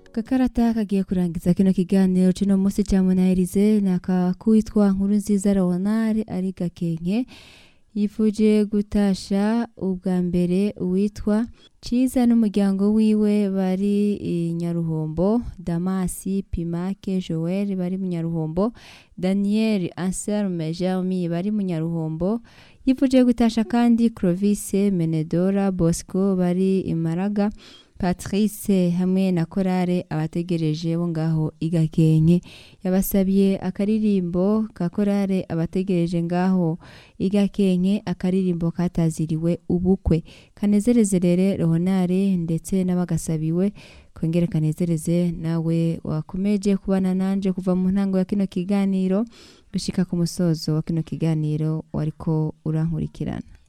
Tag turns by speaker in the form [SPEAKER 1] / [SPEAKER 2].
[SPEAKER 1] Gakarata kagiye kurangiza kino kiganiro cino musi ca munahirize nakakwitwa nkuru nziza Leonard ari gakenke yifuje gutasha ubwa mbere uwitwa Ciza n'umuryango wiwe bari i Nyaruhombo Damasi Pimake Joel bari mu Nyaruhombo Daniel Anselme Jeremy bari mu Nyaruhombo yifuje gutasha kandi Clovis Menedora Bosco bari i Maraga Patrice hamwe na korale abategereje bo ngaho igakenke yabasabye akaririmbo ka korale abategereje ngaho igakenke akaririmbo kataziriwe ubukwe kanezereze rere Leonard ndetse n'abagasabiwe kongere kanezereze nawe wakomeje kubana nanje kuva mu ntango ya kino kiganiro gushika ku musozo wa kino kiganiro wariko urankurikirana